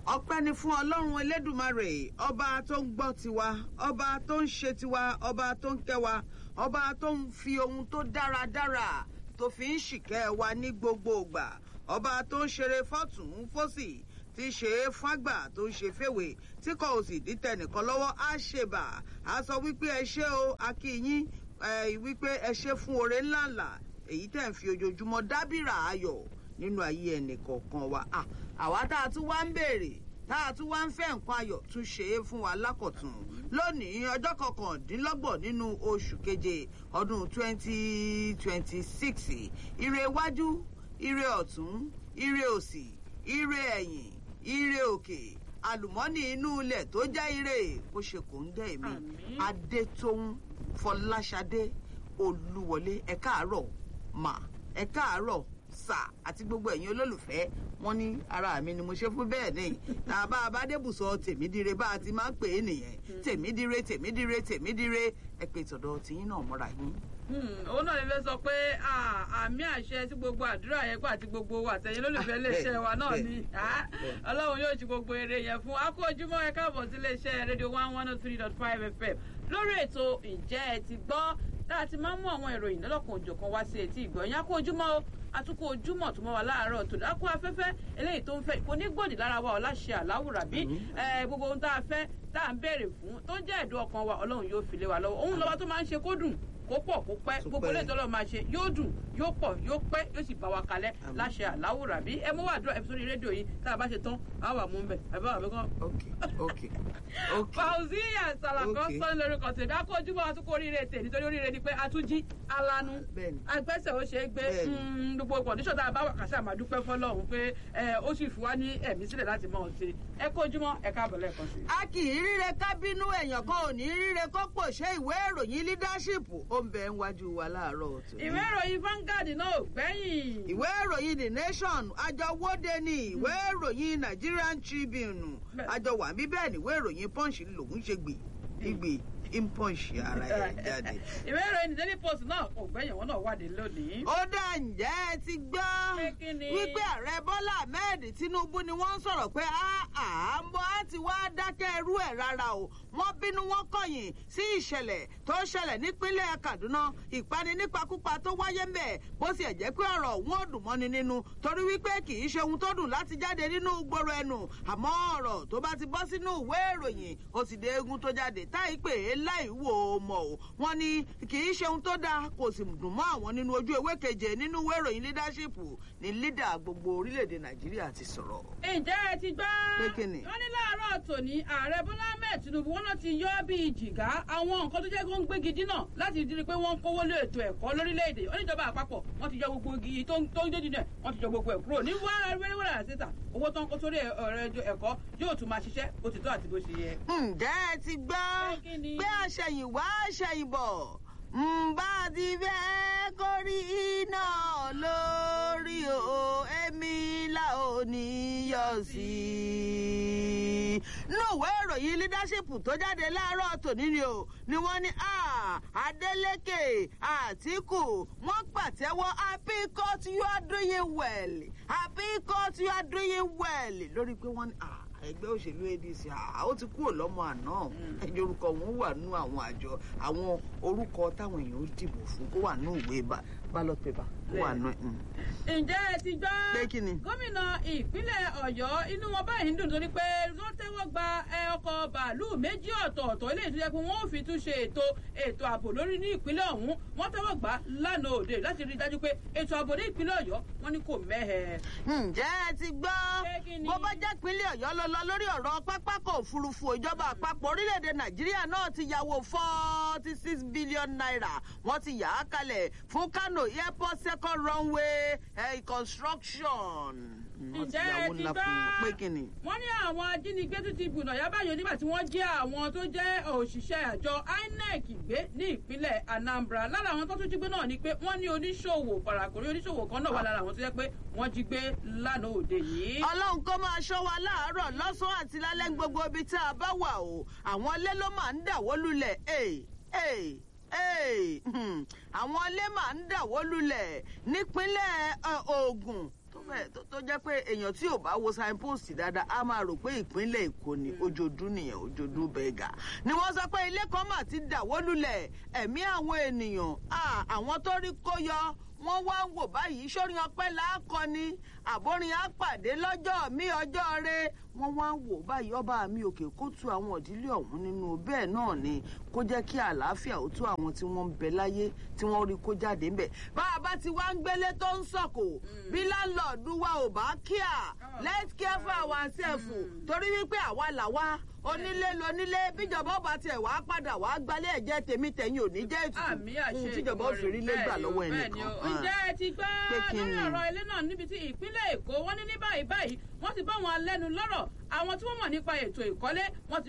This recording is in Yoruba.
ọpẹ́ ni fún ọlọ́run elédùmarè ọba tó ń gbọ́ tiwa ọba tó ń ṣe tiwa ọba tó ń kẹ́ wa ọba tó ń fi ohun tó dáradára tó fi ń ṣìkẹ́ wa ní gbogbo ìgbà ọba tó ń ṣeré fọ́tún fọ́sì tí ṣe é fágbà tó ń ṣe fèwè tí kò sì dítẹ̀ nìkan lọ́wọ́ á ṣèbà á sọ wípé ẹ ṣé o akínyín wípé ẹ ṣe fún oore ńláńlá èyí tẹ̀ ń fi ojoojúmọ́ dábìrà ayọ̀ nínú ayé ẹnì kọ̀ọ̀kan wa àwa tá a tún wá ń béèrè tá a tún wá ń fẹ́ nǹkan ayọ̀ tún ṣe é fún wa lákọ̀tún lónìí ọjọ́ kọkàndínlọ́gbọ̀n nínú oṣù keje ọdún twenty twenty six ire iwájú ire ọ̀tún ire òsì ire ẹ̀yìn ire òkè àlùmọ́nì inú ilẹ̀ tó jẹ́ ire kó ṣe kò ń dẹ́ èmi adétóhùn fọláṣadé olúwọlé ẹ káàárọ̀ mà ẹ káàárọ̀ sà àti gbogbo ẹ̀yin olólùfẹ́ wọn ní ara mi ni mo ṣe fún bẹ́ẹ̀ ni tá a bá a bá débùsọ tèmídire bá a ti máa ń pè é nìyẹn tèmídire tèmídire tèmídire ẹ pé tọ̀dọ̀ tiyín náà mọ́ra yín. òun náà lè fẹ́ sọ pé àmì àṣẹ tí gbogbo àdúrà yẹn kó àti gbogbo wa àtẹ̀yìn olólùfẹ́ iléeṣẹ́ wa náà ni ọlọ́run yóò ṣe gbogbo eré yẹn fún akó ojúmọ́ ẹ káàbọ̀ sí iléeṣẹ́ rédíò one one oh three dot five fm lórí ètò ìjẹ́ ẹ ti gbọ́ tá a ti máa ń mú àwọn ìròyìn lọ́lọ́kan òjọ̀kan wá sí etí ìgbọ̀nyìn akó ojúmọ́ o àtúkò ojúmọ̀ tó mọ́ wa láàárọ̀ tó dákú afẹ́fẹ́ eléyìí tó ń fẹ́ kò ní gbòdì lára wa ọ̀láṣẹ àláwùrà bí gbogbo ohun tá a fẹ́ tá a ń béèrè fún tó ń jẹ́ ẹ̀dùn ọkàn wa ọlọ́run yóò fi lé wa lọ́wọ́ òun lọ́wọ́ tó máa ń ṣe kó dùn kó pọ̀ kó pẹ́ gbogbo ilé ìtọ́lọ́ máa ṣe yóò dùn yóò pọ̀ yóò pẹ́ yóò sì bá wa kalẹ̀ láṣẹ àláwùrà bí ẹ mú wà dúró ẹ̀fọ́ sórí rédíò yìí tá a bá ṣe tán á wà mú bẹ̀ ẹ bá wà mẹ́kàn. fauziya salakọ sọ lórúkọ tèmi a kó ojúbọ àtúkọ oríire tè nítorí oríire ni pé a tún jí alanu agbẹ́sẹ̀ ó ṣe é gbé gbogbo kọ̀díṣọ̀ tá a bá wà kàṣà máa dúpẹ́ fọlọ́run pé ó sì fún wa ní ẹ̀mí sílẹ̀ láti mọ̀ ọ́n ṣe ẹ kó ojúmọ́ ẹ káàbọ̀ lẹ́ẹ̀kan sí. a kì í ríre ká bínú èèyàn kan ò ní ríre kó pò ṣe ìwé ìròyìn leadership ó ń bẹ níwájú wa láàárọ̀ tó. ìwé ìròyìn Vanguard náà gbẹ̀yìn. ìwé ìròyìn the nation àjọwọ́de ni ìwé ìròyìn Nigerian Tribune àjọwà bíbẹ́ ni ìwé ìròyìn punch lòún ṣe gbè gbè in punch ara ẹ̀ jáde. ìwé ìròyìn the daily post náà kò gbẹ̀yìn wọn náà wádìí lónìí. ó dà ǹjẹ́ ẹ ti gbọ́ wípé ààrẹ bọ́lá ahmed tinubu ni wọ́n ń sọ̀rọ̀ pé àmọ́ á ti wá dákẹ́ ẹrú ẹ̀ rárá o wọ́n bínú wọ́n kọ̀yìn sí ìṣẹ̀lẹ̀ tó ṣẹlẹ̀ nípínlẹ̀ kaduna ìpani nípakúpa tó wáyé ń bẹ̀ bó sì ẹ̀ jẹ́ pé ọ̀rọ̀ wọn ò dùn mọ́ni nínú torí wípé kì í ṣe ohun tó dùn láti jáde nínú gbòòrò ẹnu àmọ́ ọ̀rọ̀ tó bá ti bọ́ sínú ìwé ìròyìn ó sì dé egun tó jáde táì pé é láì wò ó mọ̀ o wọ́n ní kì í ṣe ohun tó dáa kò sì dùn mọ́ àwọn nínú ojú ewé keje nínú ìwé ìròyìn leadership ní lídà gbogbo orílẹ̀-èdè nàìjíríà ti sọ̀rọ̀. ǹjẹ́ ẹ ti gbọ́ pé kí ni. wọ́n ní láàárọ̀ tòní ààrẹ bọ́lá ahmed tinubu wọn náà ti yọ bíi jìgá àwọn nǹkan tó jẹ́ kó ń gbégi dínà láti di pé wọ́n ń kówó lé ètò ẹ̀kọ́ lórílẹ̀‐èdè oníjọba àpapọ̀ wọ́n ti yọ gbogbo igi tó ń jó dínà wọ́n ti yọ gbogbo ẹ̀ kúrò ní wẹ́rẹ́wẹ́rẹ́ àṣetà owó tó ń kó sórí ọ̀rọ̀ ẹ̀kọ́ yóò tún máa ṣiṣẹ́ bó ti tó àti bó ṣe yẹ. ǹjẹ́ ẹ ti gbọ́ pé àṣẹyìnwá àṣẹyìnbọ̀ ǹbá ti fẹ́ kórí iná lórí o èmi là ò ní yọ sí i. núwèé ìròyìn leadership tó jáde láàárọ̀ tòní ni o ni wọ́n ní Adeleke Àtíkù wọ́n pàtẹ́wọ́ happy court you are doing well happy court you are doing well lórí pé wọ́n ní ẹgbẹ́ òṣèlú adc ó ti kúrò lọ́mọ àná ẹjọ́ orúkọ wọn wà nínú àwọn àjọ àwọn orúkọ táwọn èèyàn ó dìbò fún kó wà nínú ìwé ballot paper kó wà nínú. ǹjẹ́ ẹ ti gbọ́ pé kí ni. gómìnà ìpínlẹ̀ ọ̀yọ́ inú wọn báyìí ń dùn torí pé wọ́n tẹ́wọ́ gba ọkọ̀ bàálù méjì ọ̀tọ̀ọ̀tọ̀ eléyìí tó yẹ pé wọ́n ò fi tún ṣe ètò ètò ààbò lórí ní ìpínlẹ̀ ọ̀hún wọ́n tẹ́wọ́ gbà lánàá òde láti rí i dájú pé ètò ààbò ní ìpínlẹ̀ ọ̀yọ́ wọ́n ní kò mẹ́hẹ̀. ǹjẹ́ ẹ ti gbọ́ bó bá jẹ́ ìpínlẹ̀ ọ̀yọ́ lọ lọ lórí ọ̀rọ̀ pápákọ̀ òfurufú ìjọba àpapọ̀ orílẹ̀-èdè nàìjíríà náà ti yàwó forty six billion naira wọ́n ti yà á kalẹ̀ fún kano airport second runway eh, construction. ǹjẹ́ ẹ ti gbọ́ wọ́n ní àwọn ajínigbé tún ti gbùnà yábàyò nígbà tí wọ́n jẹ́ àwọn tó jẹ́ òṣìṣẹ́ àjọ inec gbé ní ìpínlẹ̀ anambra lára àwọn tó tún jí gbé náà ni pé wọ́n ní oníṣòwò parakòrí oníṣòwò kan náà wà lára àwọn tó jẹ́ pé wọ́n jí gbé lánàá òde yìí. ọlọ́run kó máa ṣọ́ wa láàárọ̀ lọ́sàn-án àti lálẹ́ gbogbo ibi tá a bá wà o àwọn ilé ló máa ń dàwó lulẹ̀ àwọn ilé máa ń dàwó lulẹ̀ nípínlẹ̀ Ògùn tó fẹ́ tó- tó jẹ́ pé èèyàn tí ò bá wo signpost dáadáa á máa rò pé ìpínlẹ̀ èkó ni ojoojú nìyẹn ojoojú bẹ́ẹ̀gà ni wọ́n sọ pé ilé kan mà ti dàwó lulẹ̀ ẹ̀mí àwọn ènìyàn ah, àwọn tó rí kó yọ wọ́n wá ń wò báyìí sórin ọpẹ́ làákọ ni àbórin àpàdé lọ́jọ́ mi ọjọ́ re wọ́n wá ń wò báyìí ọba mi òkè kó tu àwọn ìdílé ọ̀hún nínú bẹ́ẹ̀ náà ni kó jẹ́ kí àlàáfíà ó tó àwọn tí wọ́n ń bẹ láyé tí wọ́n rí kó jáde ńbẹ̀ bá a bá ti wá ń gbélé tó ń sọ̀kò bí láńlọ́ọ̀dù wa ò bá kíà let's care for ourselves torí wípé àwa làwa onílé lonílé bíjọba ọba tiẹ̀ wá padà wá gbalẹ̀ ẹ̀jẹ̀ tèmi tẹ̀yìn ò ní jẹ́ àmì ètùtù àṣẹ ohun tíjọba ó fi rí lé gbà lọ́wọ́ ẹnìkan. ǹjẹ́ ẹ ti gbọ́ Pé kí lórí ni? ọ̀rọ̀ ilé náà níbi tí ìpínlẹ̀ èkó wọ́n ní ní báyìí báyìí wọ́n ti bá wọn lẹ́nu lọ́rọ̀ àwọn tí wọ́n mọ̀ nípa ètò ìkọ́lé wọ́n ti